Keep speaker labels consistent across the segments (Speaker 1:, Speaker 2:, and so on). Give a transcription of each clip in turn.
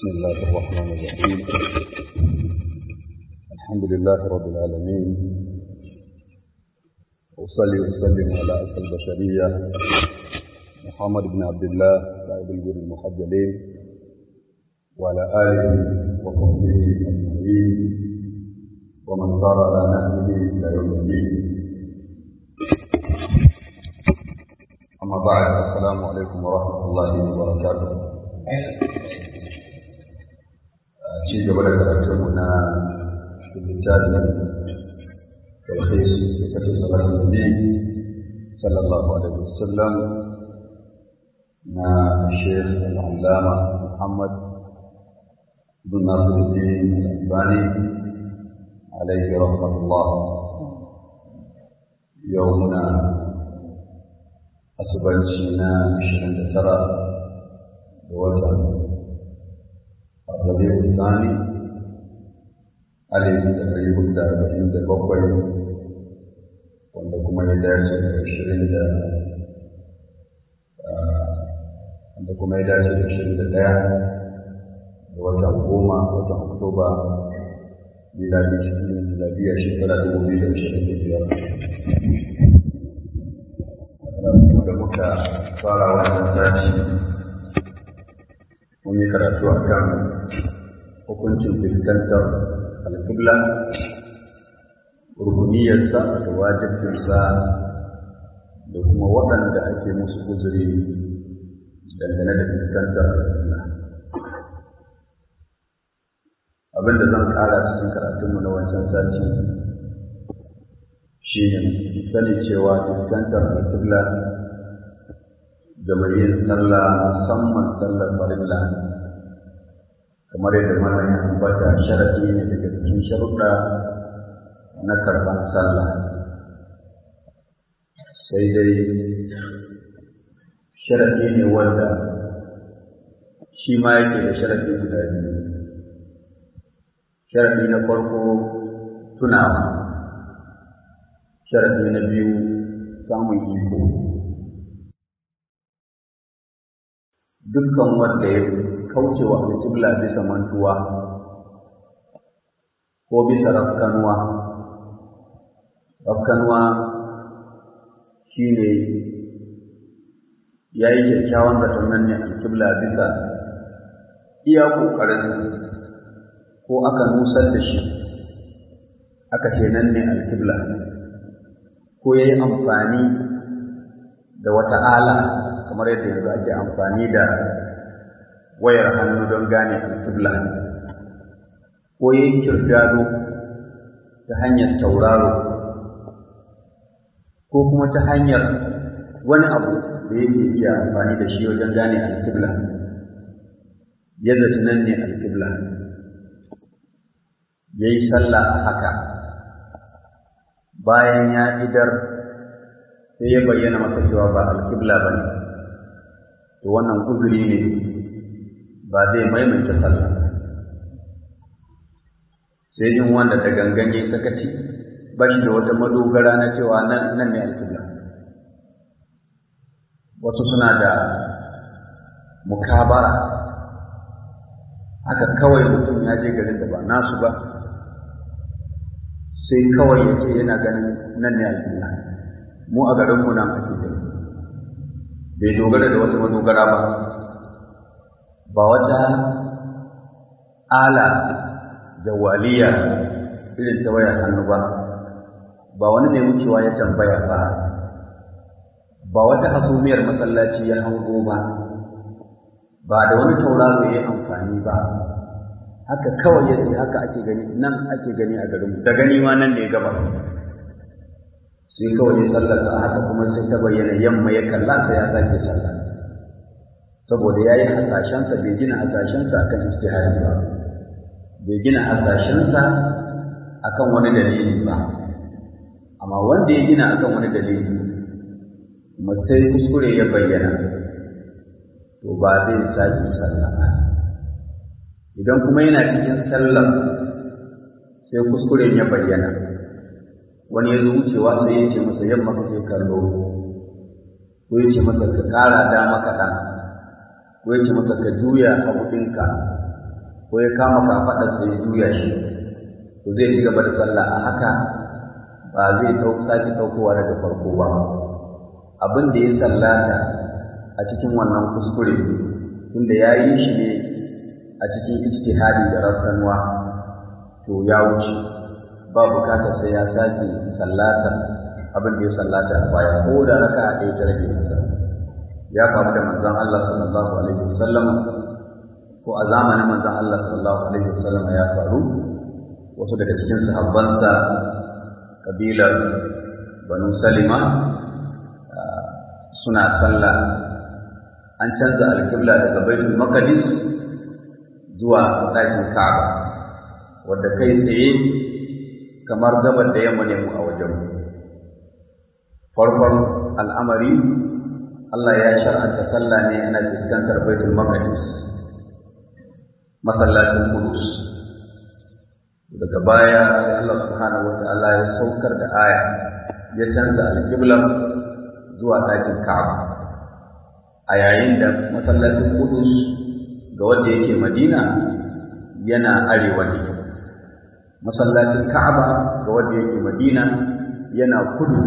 Speaker 1: بسم الله الرحمن الرحيم الحمد لله رب العالمين وصلي وسلم على أسر البشرية محمد بن عبد الله قائد الجر المحجلين وعلى آله وصحبه أجمعين ومن سار على نهجه إلى يوم الدين أما بعد السلام عليكم ورحمة الله وبركاته ci gaba da karatunmu na littafin talhis kafin salatin nabi sallallahu alaihi wasallam na sheikh al-allama muhammad bin nasiruddin al-albani alaihi rahmatullah yau muna asubanci na 29 da watan الربيع الثاني alif da ɗari hudu da arba'in da bakwai wanda kuma ya dace da ashirin da wanda kuma ya dace da ashirin da ɗaya da watan goma watan oktoba miladi cikin miladiya shekara dubu biyu da ashirin da biyar da muka fara wannan sati mun yi karatu a kan hukuncin fuskantar alƙibla rukuniyarsa da wajibcinsa da kuma waɗanda ake musu uzuri dangane da fuskantar alƙibla abin da zan ƙara cikin karatunmu na wancan sati shi ne sani cewa fuskantar alƙibla da mai yin sallah musamman sallar farilla kamar yadda mana ya ambata sharadi ne daga cikin sharuɗa na karɓar sallah sai dai sharadi ne wanda shi ma yake da sharadi guda biyu sharadi na farko tunawa sharadi na biyu samun iko dukkan wanda ya kauce wa alƙibla bisa mantuwa ko bisa rafkanuwa rafkanuwa shi ne ya yi kyakkyawan zaton nan ne alƙibla bisa iya ƙoƙarin ko aka nusar da shi aka ce nan ne alƙibla ko ya yi amfani da wata ala kamar yadda yanzu ake amfani da wayar hannu don gane alƙibla ko yin kirdado ta hanyar tauraro ko kuma ta hanyar wani abu da yake iya amfani da shi wajen gane alƙibla ya zaci nan ne alƙibla ya yi sallah a haka bayan ya idar sai ya bayyana masa cewa ba alƙibla ba ne to wannan uzuri ne ba zai maimaita sallah sai in wanda da gangan ya sakaci ba shi da wata madogara na cewa nan nan ne alƙibla wasu suna da mukabara haka kawai mutum ya je garin da ba nasu ba sai kawai ya ce yana ganin nan ne alƙibla mu a garinmu nan ake gani bai dogara da wata madogara ba ba wata ala jawaliya irin ta wayar hannu ba ba wani mai wucewa ya tambaya ba ba wata hasumiyar masallaci ya hango ba ba da wani tauraro ya amfani ba haka kawai ya ce haka ake gani nan ake gani a garinmu da gani ma nan ne gaba sai kawai ya sallarsa haka kuma sai ta bayyana yamma ya kalla sai ya sake sallah saboda ya yi hasashensa bai gina hasashensa a kan istihari ba bai gina hasashensa a kan wani dalili ba amma wanda ya gina a kan wani dalili sai kuskure ya bayyana to ba zai sake sallah ba idan kuma yana cikin sallah sai kuskuren ya bayyana wani ya zo wucewa sai ya ce masa yamma kake kallo ko ya ce masa ka ƙara dama kaɗan ko ya ce masa ka juya hagu ɗinka ko ya kama kafaɗarsa ya juya shi to zai ci gaba da sallah a haka ba zai sake ɗaukowa daga farko ba abin da ya sallata a cikin wannan kuskure tunda ya yi shi ne a cikin ijtihadi da rafsanuwa to ya wuce ba bukatar sai ya sake sallata abin da ya sallata a baya ko da raka a ɗaya ta rage masa ya faru da manzon Allah sallallahu alaihi wasallam ko a zamanin manzon Allah sallallahu alaihi wasallam ya faru wasu daga cikin sahabbansa kabilar banu salima suna sallah an canza alƙibla daga baitul maqdis zuwa ɗakin ka'aba wadda kai tsaye kamar gabar da yamma ne mu a wajen farkon al'amari Allah ya shar'anta sallah ne ana fuskantar baitul maqdis masallacin Qudus daga baya sai Allah subhanahu wata'ala ya saukar da aya ya canza alƙibla zuwa ɗakin Ka'aba a yayin da masallacin Qudus ga wanda yake Madina yana arewa ne masallacin Ka'aba ga wanda yake Madina yana kudu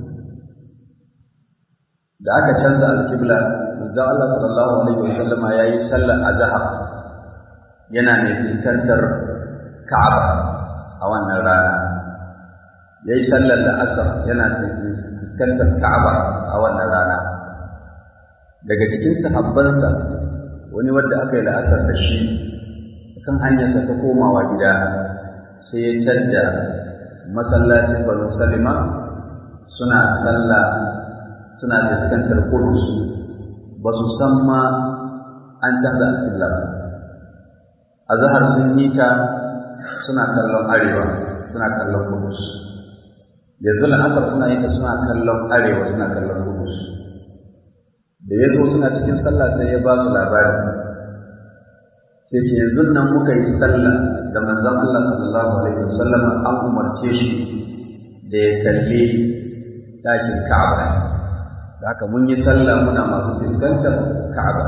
Speaker 1: da aka canza alƙibla manzon Allah sallallahu alaihi wasallama yayi sallar azhar yana ne fuskantar Ka'aba a wannan rana yayi sallar la'asar yana fuskantar Ka'aba a wannan rana daga cikin sahabbansa wani wanda aka yi la'asar da shi kan hanyarsa ta komawa gida sai ya canja masallacin Banu Salima suna sallah suna fuskantar Kudus ba su san ma an canza alƙibla ba a zahar sun yi ta suna kallon arewa suna kallon Kudus yanzu la'asar suna yi ta suna kallon arewa suna kallon Kudus da ya zo suna cikin sallah sai ya ba su labari sai ce yanzu nan muka yi sallah da manzon Allah sallallahu alaihi wasallam an umarce shi da ya kalli ɗakin Ka'aba da haka mun yi sallah muna masu fuskantar Ka'aba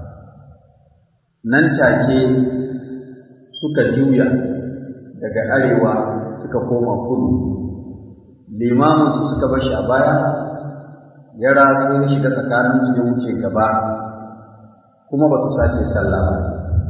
Speaker 1: nan take suka juya daga arewa suka koma kudu limamin su suka bar shi a baya ya ratso ya shiga tsakanin su ya wuce gaba kuma ba su sake sallah ba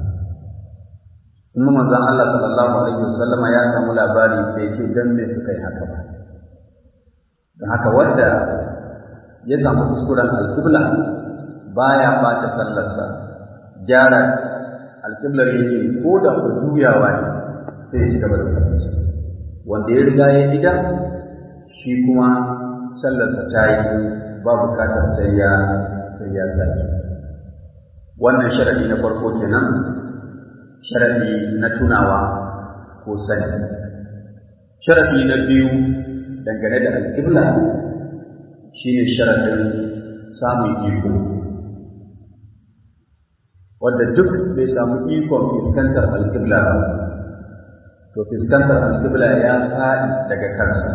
Speaker 1: kuma manzon Allah sallallahu alaihi wasallama ya samu labari sai ce dan me suka yi haka ba don haka wanda ya samu kuskuren alƙibla baya bata sallarsa gyara alƙiblar yake ko da ku juyawa ne sai ya ci gaba da sallarsa wanda ya riga ya gida shi kuma sallarsa ta yi ba bukatar sai ya sai ya sake wannan sharadi na farko kenan sharadi na tunawa ko sani sharadi na biyu dangane da alƙibla shine sharadin samun iko wanda duk bai samu ikon fuskantar alƙibla ba to fuskantar alƙibla ya faɗi daga kansa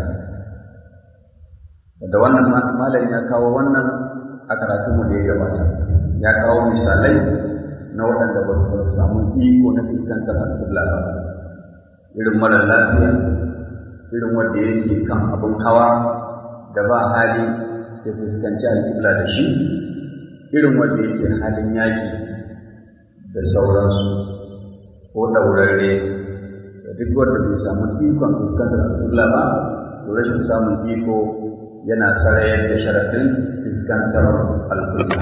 Speaker 1: da wannan malam ya kawo wannan a karatunmu da ya gabata ya kawo misalai na waɗanda ba su samu iko na fuskantar alƙibla ba irin mara lafiya irin wanda yake kan abin hawa da ba hali ya fuskanci alƙibla da shi irin wanda yake halin yaƙi da sauransu ko ɗaurarre da duk wanda bai samu ikon fuskantar alƙibla ba to rashin samun iko yana sarayar da sharaɗin fuskantar alƙibla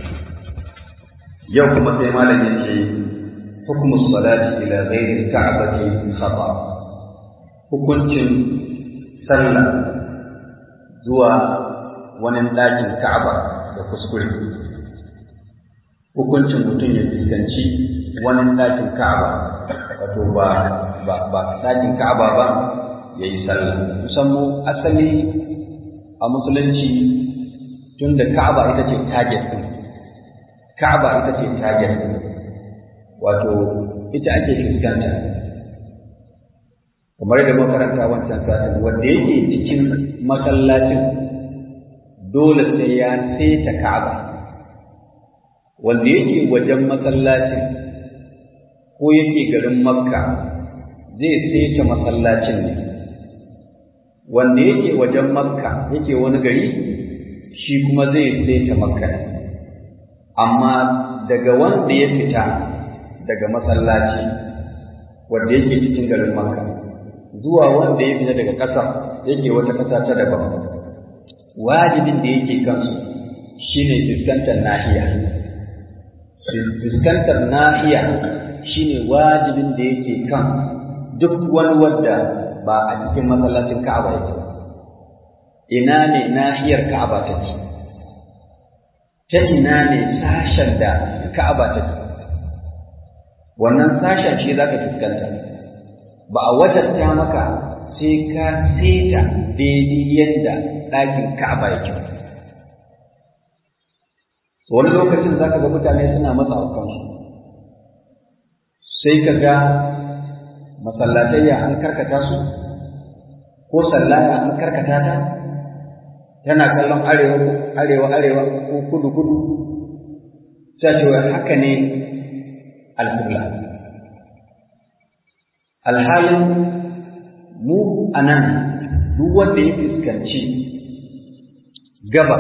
Speaker 1: yau kuma sai malam ya ce hukumus salati ila ghairi ka'bati khata hukuncin sallah zuwa wani ɗakin ka'aba da kuskure hukuncin mutum ya fuskanci wani ɗakin ka'aba wato ba ba ba ɗakin ka'aba ba ya yi sallah musamman asali a musulunci tun da ka'aba ita ce target ɗin ka'aba ita ce target ɗin wato ita ake fuskanta kamar da makaranta wancan satin wanda yake cikin masallacin dole sai ya saita ka'aba wanda yake wajen masallacin ko yake garin makka zai saita masallacin ne wanda yake wajen makka yake wani gari shi kuma zai saita makka ne amma daga wanda ya fita daga masallaci wanda yake cikin garin makka zuwa wanda ya fita daga ƙasar yake wata ƙasa ta daban wajibin da yake kansu shine fuskantar nahiya fuskantar nahiya shine wajibin da yake kan duk wani wadda ba a cikin masallacin Ka'aba yake ina ne nahiyar Ka'aba take ta ina ne sashen da Ka'aba take wannan sashen shi zaka fuskanta ba a wajabta maka sai ka seta daidai yadda ɗakin Ka'aba yake wani lokacin za ka ga mutane suna matsa a kansu sai ka ga masallatayya an karkata su ko sallaya an karkata ta tana kallon arewa arewa arewa ko kudu kudu sai ce haka ne alƙibla alhalin mu a nan duk wanda ya fuskanci gaba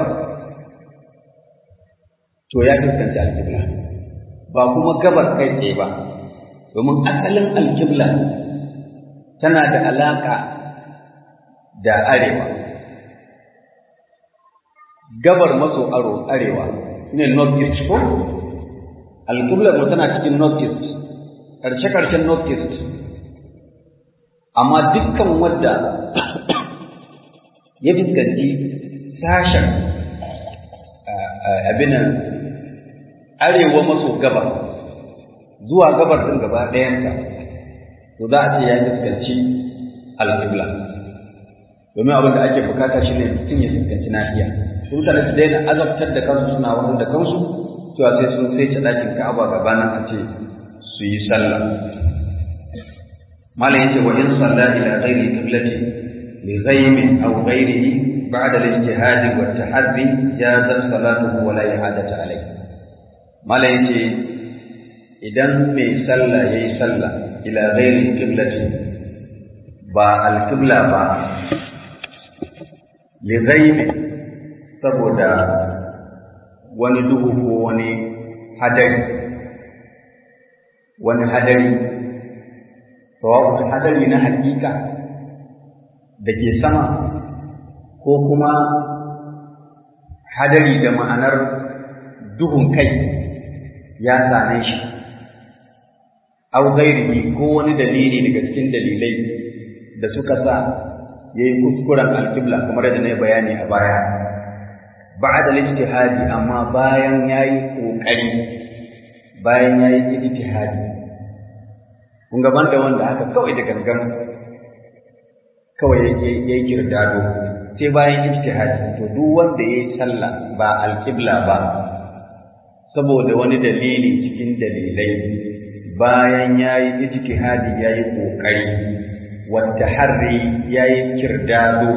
Speaker 1: to ya fuskanci alƙibla ba kuma gabar kai tsaye ba domin asalin alƙibla tana da alaƙa da arewa gabar maso aro arewa ne north east ko alƙiblar mu tana cikin north east ƙarshe-ƙarshen north east amma dukkan wadda ya fuskanci sashen abinan arewa maso gabar zuwa gabar ɗin gaba ɗayanta to za a ce ya fuskanci alƙibla domin abin da ake bukata shi ne mutum ya fuskanci nahiya su mutane su daina azabtar da kansu suna wahal da kansu cewa sai sun sai ta ɗakin ka'aba gabanin a ce su yi sallah malam yace wa in salla ila ghairi qiblati li ghaymin aw ghayrihi ba'da al-ijtihad wa at-tahaddi jazat salatuhu wa la i'adata alayhi malam yace idan mai sallah yayi sallah ila ghairi qiblati ba al-qibla ba li ghaymin saboda wani duhu ko wani hadari wani hadari sawa'un hadari na hakika da ke sama ko kuma hadari da ma'anar duhun kai ya same shi au gairihi ko wani dalili daga cikin dalilai da suka sa ya yi kuskuren alkibla kamar da na yi bayani a baya ba'da al-ijtihadi amma bayan yayi kokari bayan yayi ijtihadi kun ga banda wanda haka kawai da gangan kawai yake yayi kirdado sai bayan ijtihadi to duk wanda yayi sallah ba al-qibla ba saboda wani dalili cikin dalilai bayan yayi ijtihadi yayi kokari wata harri yayi kirdado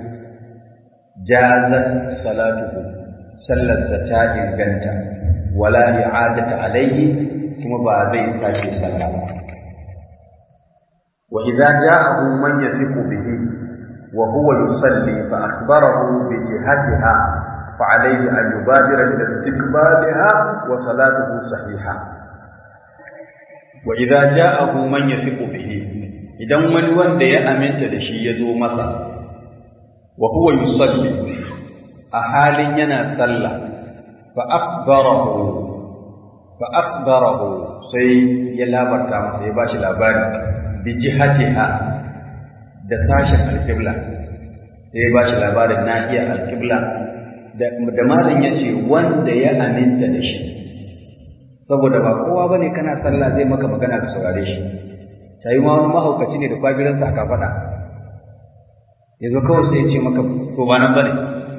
Speaker 1: jazat salatuhu sallarsa ta inganta wala i'adata alayhi kuma ba zai sake sallah ba wa idza ja'ahu man yathiqu bihi wa huwa yusalli fa akhbarahu bi jihatiha fa alayhi an yubadira ila istiqbaliha wa salatuhu sahiha wa idza ja'ahu man yathiqu bihi idan wani wanda ya aminta da shi ya zo masa wa huwa yusalli a halin yana sallah fa akhbarahu fa akhbarahu sai ya labarta masa ya bashi labari bi jihatiha da sashen alqibla sai ya bashi labarin nahiya alqibla da da malin yace wanda ya aminta da shi saboda ba kowa bane kana sallah zai maka magana da saurare shi sai ma wani mahaukaci ne da kwagiransa aka faɗa yanzu kawai sai ya ce maka to ba nan bane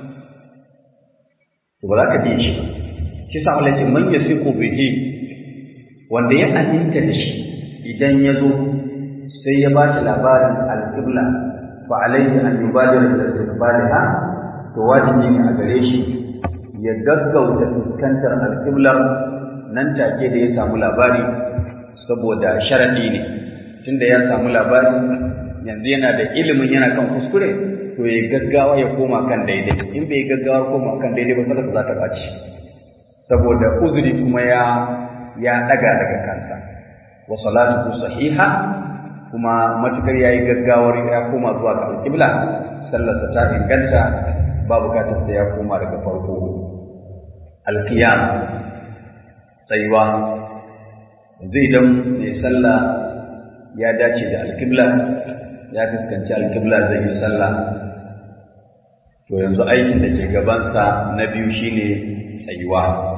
Speaker 1: to ba za ka biye shi ba shi sa Allah ce man yasiqu bihi wanda ya aminta da shi idan ya zo sai ya ba shi labarin alqibla fa alayhi an yubadira ila istiqbaliha to wajibi ne a gare shi ya gaggauta fuskantar alqibla nan take da ya samu labari saboda sharadi ne tunda ya samu labari yanzu yana da ilimin yana kan kuskure to ya gaggawa ya koma kan daidai in bai gaggawa koma kan daidai ba sallarsa za ta ɓaci saboda uzuri kuma ya ya daga daga kansa wa salatu sahiha kuma matukar yayi gaggawar ya koma zuwa ga alqibla sallarsa ta inganta ba bukatar sai ya koma daga farko alqiyam tsayuwa yanzu idan mai sallah ya dace da alqibla ya fuskanci alqibla zai yi sallah to yanzu aikin da ke gabansa na biyu shine tsayuwa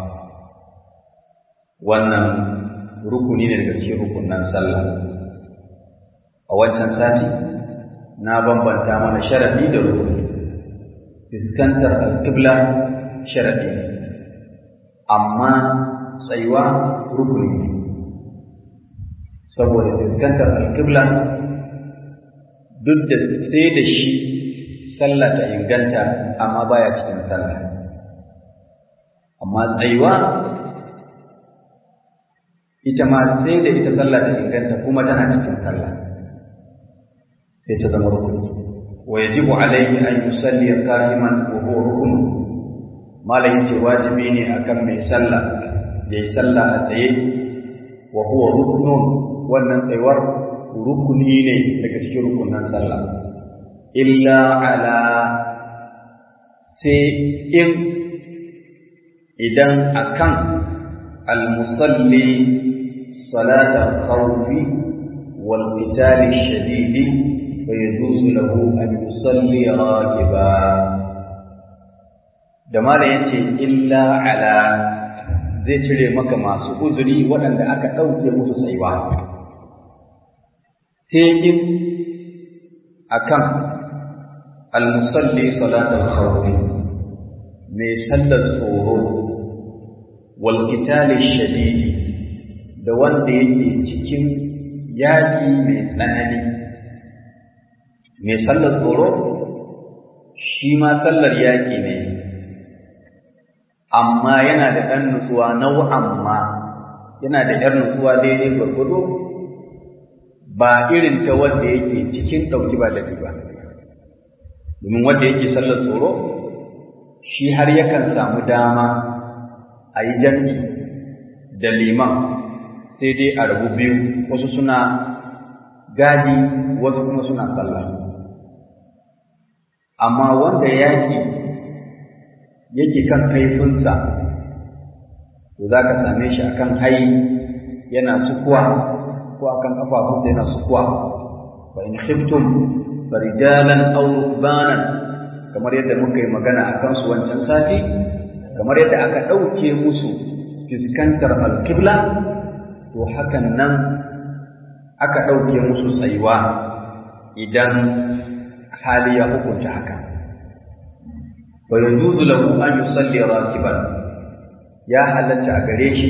Speaker 1: wannan rukuni ne daga cikin rukunan sallah a wancan sati na bambanta mana sharadi da rukuni fuskantar alƙibla sharadi ne amma tsayuwa rukuni ne saboda fuskantar alƙibla duk da sai da shi sallah ta inganta amma baya cikin sallah amma tsayuwa ita ma sai da ita sallah ta inganta kuma tana cikin sallah sai ta zama rukuni wa yajibu alayhi an yusalli qa'iman wa huwa rukun malai ce wajibi ne akan mai sallah yayi sallah a tsaye wa huwa rukun wannan tsayuwar rukuni ne daga cikin rukunan sallah illa ala sai in idan akan al-musalli صلاة الخوف والقتال الشديد فيجوز له أن يصلي راكبا da mala yace illa ala zai cire maka masu uzuri waɗanda aka ɗauke musu tsayuwa sai in akan almusalli salatul khawfi mai sallar tsoro wal qitali shadidi da wanda yake cikin yaƙi mai tsanani mai sallar tsoro shi ma sallar yaƙi ne amma yana da ɗan nutsuwa nau'an ma yana da ‘yar nutsuwa daidai gwargwado ba irin ta wanda yake cikin ɗauki ba daɗi ba domin wanda yake sallar tsoro shi har yakan samu dama a yi jam'i da liman sai dai a rabu biyu wasu suna gadi wasu kuma suna sallah amma wanda yaƙi yake kan kaifinsa to za ka same shi akan hai yana sukuwa ko akan ƙafafunsa yana sukuwa fa in khiftum farijalan aw rukbanan kamar yadda muka yi magana akan su wancan sati kamar yadda aka ɗauke musu fiskantar alkibla to hakan nan aka ɗauke musu tsayuwa idan hali ya hukunta haka wa yajuzu lahu an yusalli rakiban ya halatta a gare shi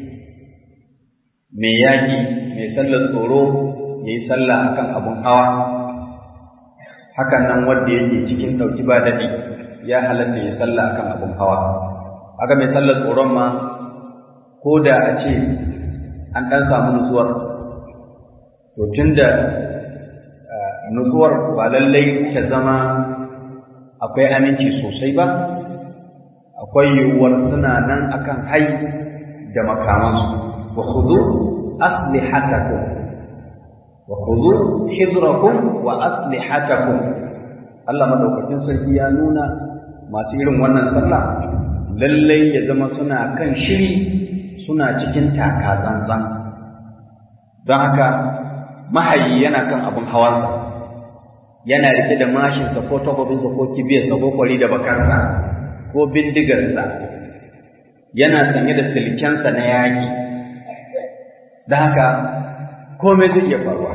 Speaker 1: mai yaƙi mai sallar tsoro ya yi sallah akan abun hawa hakan nan wanda yake cikin ɗauki ba daɗi ya halatta ya sallah akan abun hawa haka mai sallar tsoron ma ko da a ce an ɗan samu nutsuwar to tunda nutsuwar ba lallai ta zama akwai aminci sosai ba akwai yiwuwar suna nan akan hai da makamansu wa khudhu aslihatakum wa khudhu hidrakum wa aslihatakum Allah madaukakin sarki ya nuna masu irin wannan sallah lallai ya zama suna kan shiri suna cikin taka tsantsan don haka mahayi yana kan abin hawansa yana rike da mashinsa ko takwabinsa ko kibiyarsa ko kwari da bakarsa ko bindigarsa yana sanye da silkensa na yaƙi don haka komai zai iya faruwa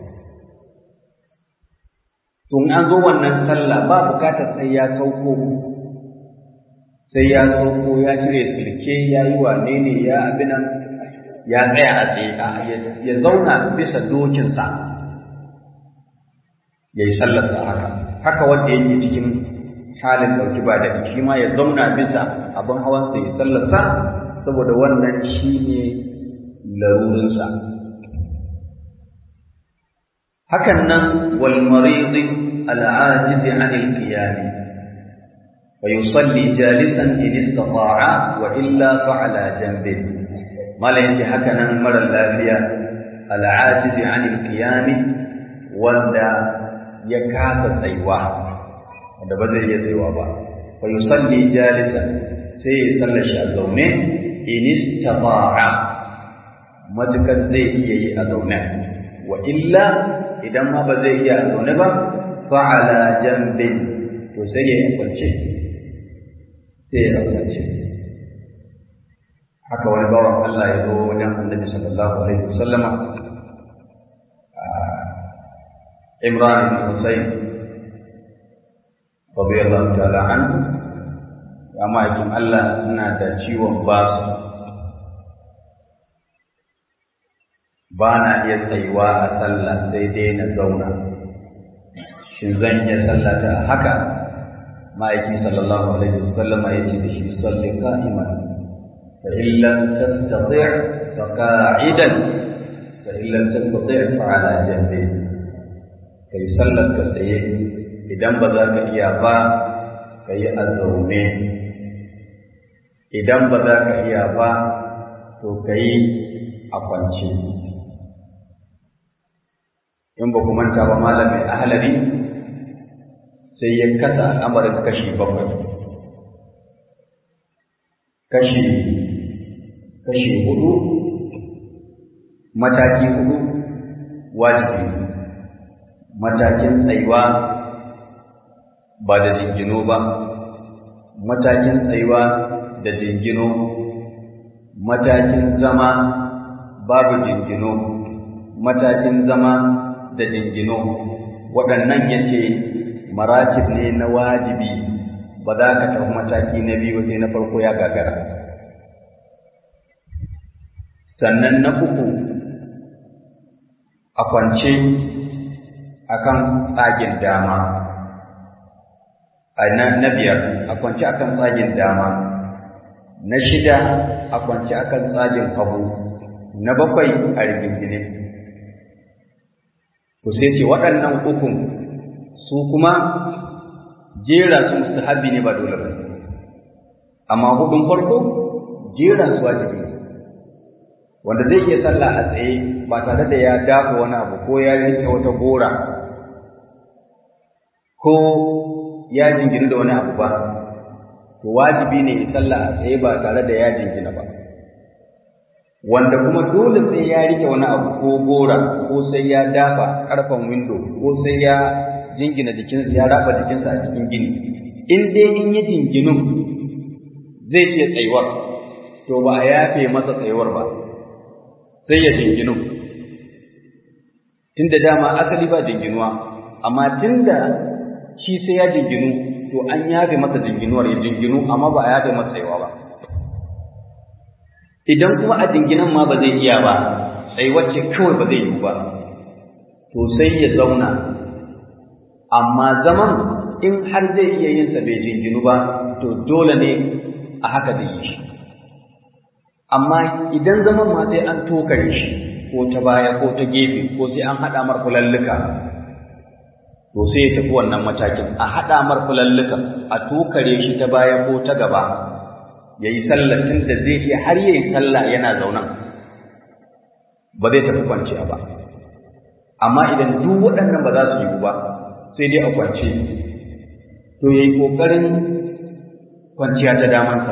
Speaker 1: tun an zo wannan sallah ba bukatar sai ya sauko sai ya sauko ya cire silke ya yi wane ne ya abinan ya tsaya a tsaye ya zauna bisa dokinsa ya yi sallarsa haka haka wanda yake cikin halin ɗauki ba da shi ma ya zauna bisa abin hawansa ya sallarsa saboda wannan shi ne larurinsa hakan nan wal marid al ajiz an al qiyam fa yusalli jalisan in istata'a wa illa fa ala janbi mala yace haka nan mara lafiya al ajiz an al qiyam wanda ya kasa tsayuwa wanda ba zai iya tsayuwa ba fa yusalli jalisan sai ya sallashi a zaune in istata'a matukar zai iya yi a zaune wa illa idan ma ba zai iya a zaune ba fa'ala jambin to sai ya yi kwance sai ya kwance haka wani bawan Allah ya zo wajen annabi sallallahu alaihi wasallama Imran ibn Husayn radiyallahu ta'ala anhu ya ma'aikin Allah ina da ciwon basu ba na iya tsayuwa a sallah sai dai na zauna shin zan iya sallata haka ma'aiki sallallahu alaihi wasallam ya ce da shi salli qa'iman fa in lam tastati' fa qa'idan fa in lam tastati' fa ala janbi kai sallar ka tsaye idan ba za ka iya ba kai a zaune idan ba za ka iya ba to kai a kwance in ba ku manta ba malamin ahalari sai ya kasa al'amarin kashi bakwai kashi kashi hudu mataki hudu wajibi matakin tsayuwa ba da jingino ba matakin tsayuwa da jingino matakin zama babu jingino matakin zama da jingino waɗannan ya ce maratib ne na wajibi ba za ka tafi mataki na biyu sai na farko ya gagara sannan na uku a kwance akan tsagin dama a na biyar a kwance akan tsagin dama na shida a kwance akan tsagin hagu na bakwai a rigingine to sai ce waɗannan ukun su kuma jera su mustahabi ne ba dole ba amma hudun farko jera su wajibi wanda zai iya sallah a tsaye ba tare da ya dafa wani abu ko ya rike wata gora ko ya jingina da wani abu ba to wajibi ne ya sallah a tsaye ba tare da ya jingina ba wanda kuma dole sai ya rike wani abu ko gora ko sai ya dafa karfan window ko sai ya jingina jikinsa ya raba jikinsa a cikin gini in dai in yi jinginu zai iya tsayuwar to ba a yafe masa tsayuwar ba sai ya jinginu tunda dama asali ba jinginuwa amma tunda shi sai ya jinginu to an yafe masa jinginuwar ya jinginu amma ba a yafe masa tsayuwa ba idan kuma a jinginan ma ba zai iya ba sai wacce kawai ba zai yi ba to sai ya zauna amma zaman in har zai iya yin sa bai jinginu ba to dole ne a haka zai yi shi amma idan zaman ma sai an tokare shi ko ta baya ko ta gefe ko sai an haɗa mar fulalluka to sai ya tafi wannan matakin a haɗa mar fulalluka a tokare shi ta baya ko ta gaba ya yi sallah tun da zai iya har ya yi sallah yana zaunan ba zai tafi kwanciya ba amma idan duk waɗannan ba za su yi ba sai dai a kwance to ya yi ƙoƙarin kwanciya ta damansa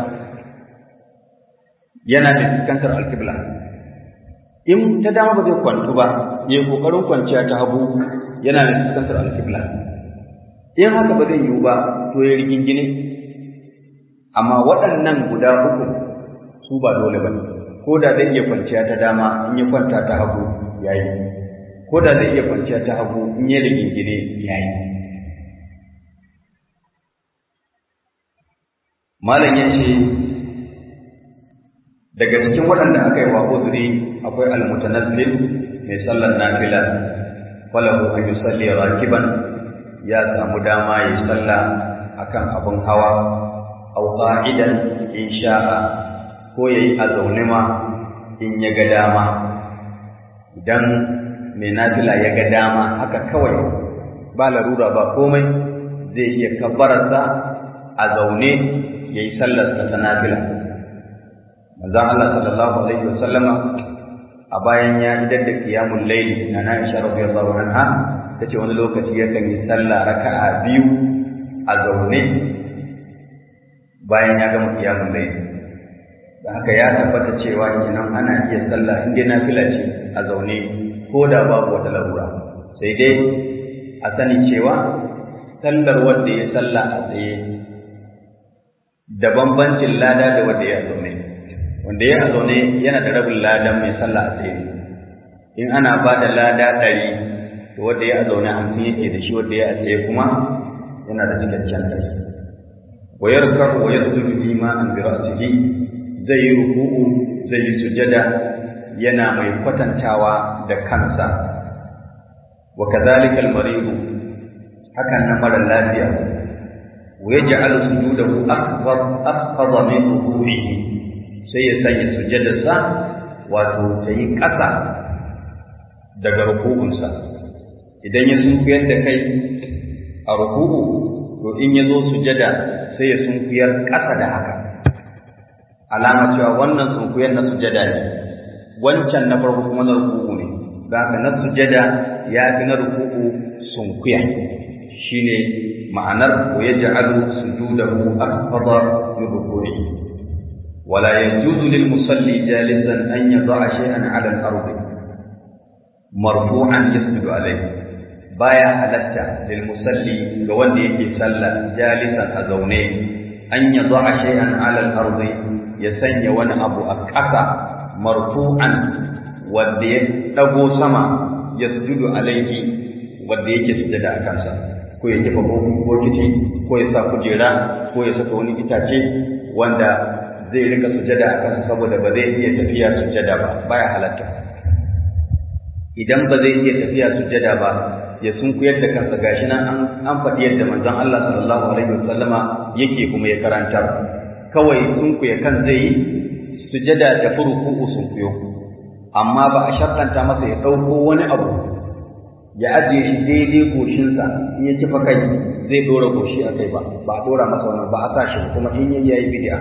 Speaker 1: yana da fuskantar alkibla in ta dama ba zai kwantu ba ya yi ƙoƙarin kwanciya ta hagu yana da fuskantar alkibla in haka ba zai yiwu ba to ya rigingine amma waɗannan guda uku su ba dole ba ko da zai iya kwanciya ta dama in ya kwanta ta hagu ya yi ko da zai iya kwanciya ta hagu in ya rigingine ya yi malam ya ce daga cikin waɗanda aka yi wa uzuri akwai almutanazzil mai sallar nafila falahu an yusalli rakiban ya samu dama ya sallah akan abin hawa aw qa'idan in sha'a ko yayi a zaune ma in ya ga dama idan mai nafila ya ga dama haka kawai ba larura ba komai zai iya kabbararsa a zaune ya yi sallarsa ta nafila manzon Allah sallallahu alaihi wasallama a bayan ya idar da qiyamul layli na Aisha radiyallahu anha tace wani lokaci yakan yi sallah raka'a biyu a zaune bayan ya gama qiyamul layli da haka ya tabbata cewa kenan ana iya sallah in dai nafila ce a zaune ko da babu wata larura sai dai a sani cewa sallar wanda ya sallah a tsaye da bambancin lada da wanda ya zaune wanda ya zaune yana da rabin ladan mai sallah a tsaye in ana ba da lada ɗari to wanda ya zaune hamsin yake da shi wanda ya tsaye kuma yana da cikakken ɗari wa yarkar wa yasjudu fi ma an bi ra'sihi zai yi ruku'u zai yi sujada yana mai kwatantawa da kansa wa kadhalika al-maridu hakan na mara lafiya wa yaj'alu sujudahu akbar akbar min ruku'ihi sai ya sanya sujadarsa wato ta yi ƙasa daga ruku'unsa idan ya sunkuyar da kai a ruku'u to in ya zo sujada sai ya sunkuyar ƙasa da haka alama cewa wannan sunkuyar na sujada ne wancan na farko kuma na ruku'u ne da haka na sujada ya fi na ruku'u sunkuya shine ma'anar wa yaj'alu sujudahu akbar min ruku'ihi ولا يجوز للمصلي جالسا أن يضع شيئا على الأرض مرفوعا يسجد عليه بايا حلتا للمصلي قوان يكي صلى جالسا أزوني أن يضع شيئا على الأرض يسني وانا أبو أكاسا مرفوعا ودي تبو سما يسجد عليه ودي يكي سجد أكاسا ko ya jefa bokiti ko ya sa kujera ko ya saka wani itace wanda zai rika sujada a kansa saboda ba zai iya tafiya sujada ba baya halatta idan ba zai iya tafiya sujada ba ya sunkuyar da kansa gashi nan an an faɗi yadda manzon Allah sallallahu alaihi wasallama yake kuma ya karanta kawai sunkuya kan zai yi sujada da furuku sunkuyo amma ba a shartanta masa ya ɗauko wani abu ya ajiye shi daidai goshinsa in ya kifa kai zai ɗora goshi a kai ba ba a ɗora masa wannan ba a sa shi kuma in yayi bid'a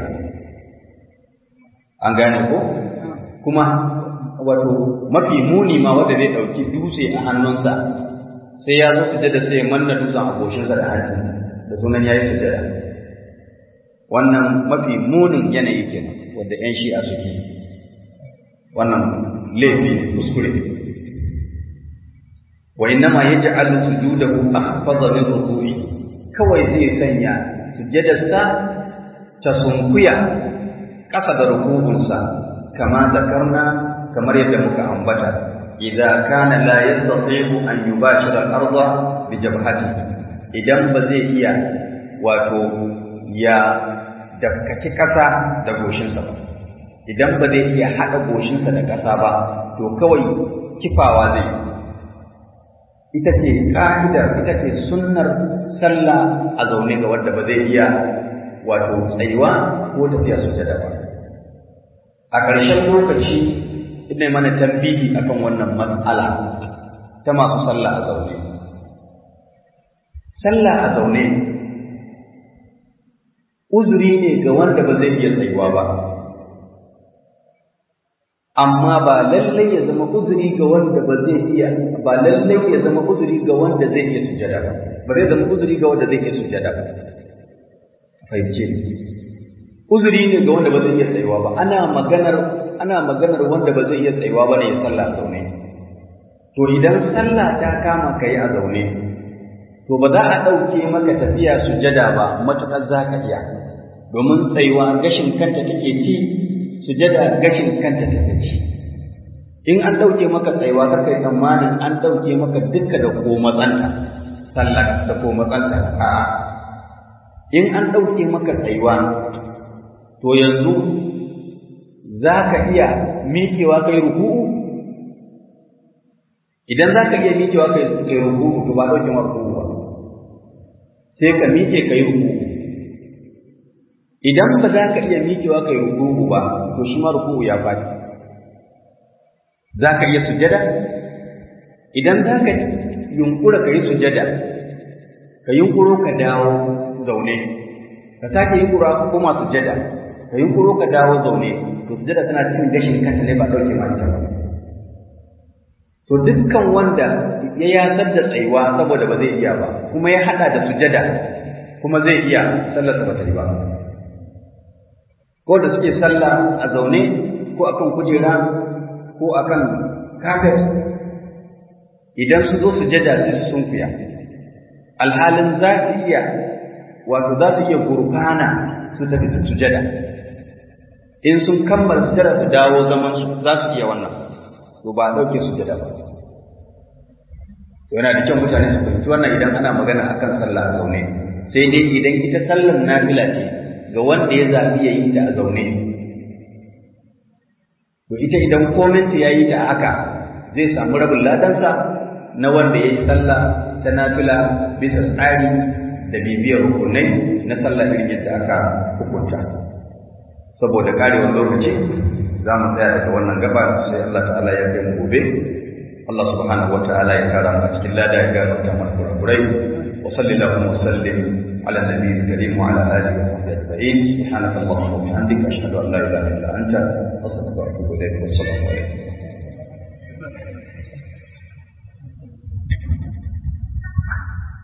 Speaker 1: an gane ko kuma wato mafi muni ma wanda zai ɗauki dutse a hannunsa sai ya zo sujada sai ya manna dutsen a goshinsa da hancin da sunan yayi sujada wannan mafi munin yanayi kenan wanda ƴan shi'a suke wannan laifi ne kuskure wa innama yaj'alu sujudahu akhfadha min ruku'i kawai zai sanya sujadarsa ta sunkuya ƙasa da rukunsa kama zakarna kamar yadda muka ambata idza kana la yastati'u an yubashira al-ardha bi jabhatihi idan ba zai iya wato ya dakkaci ƙasa da goshinsa ba idan ba zai iya haɗa goshinsa da ƙasa ba to kawai kifawa zai ita ce ƙa'idar ita ce sunnar sallah a zaune ga wanda ba zai iya wato tsayuwa ko tafiya sujada ba a ƙarshen lokaci ina mana tambihi akan wannan matsala ta masu sallah a zaune sallah a zaune uzuri ne ga wanda ba zai iya tsayuwa ba amma ba lallai ya zama uzuri ga wanda ba zai iya ba lallai ya zama uzuri ga wanda zai iya sujada ba ba zai zama uzuri ga wanda zai iya sujada ba fahimce ni uzuri ne ga wanda ba zai iya tsayuwa ba ana maganar ana maganar wanda ba zai iya tsayuwa ba ne ya sallah a zaune to idan sallah ta kama ka yi a zaune to ba za a ɗauke maka tafiya sujada ba matuƙar za ka iya domin tsayuwa gashin kanta take ci sujada gashin kanta take ci in an ɗauke maka tsayuwa kar kai tsammanin an ɗauke maka dukka da ko matsanta sallah da ko matsanta a'a in an ɗauke maka tsayuwa to yanzu za ka iya miƙewa kai ruku'u idan za ka iya miƙewa kai ruku'u to ba ɗauke maka ruku'u ba sai ka miƙe kai ruku'u idan ba za ka iya miƙewa kai ruku'u ba to shi ma ruku'u ya faɗi za ka iya sujada idan za ka yunkura ka yi sujada ka yunkuro ka dawo zaune ka sake yunkura ka koma sujada ka yunkuro ka dawo zaune to sujada tana cikin gashin kanta ne ba ɗauke ma ita ba to dukkan wanda ya yasar da tsayuwa saboda ba zai iya ba kuma ya hada da sujada kuma zai iya sallar sa ba ta yi ba ko da suke sallah a zaune ko akan kujera ko akan kafet idan su zo sujada sai su sunkuya alhalin za su iya wato za su iya gurfana su tafi sujada in sun kammala sujada su dawo zaman su za su iya wannan to ba a ɗauke sujada ba yana da kyau mutane su fahimci wannan idan ana magana akan sallah a zaune sai dai idan ita sallar nafila ce ga wanda ya zaɓi ya yi ta a zaune to ita idan kominta ya yi ta haka zai samu rabin ladansa na wanda ya yi sallah ta nafila bisa tsari da bibiyar rukunai na sallah irin yadda aka hukunta saboda karewar lokaci za mu tsaya daga wannan gaba sai Allah ta'ala ya kai mu gobe Allah subhanahu wa ta'ala ya kara mu cikin lada ya gafarta mana kurakurai wa sallallahu wa sallim ala nabiyil karim wa ala alihi wa sahbihi ajma'in subhanaka allahumma wa bihamdika ashhadu an la ilaha illa anta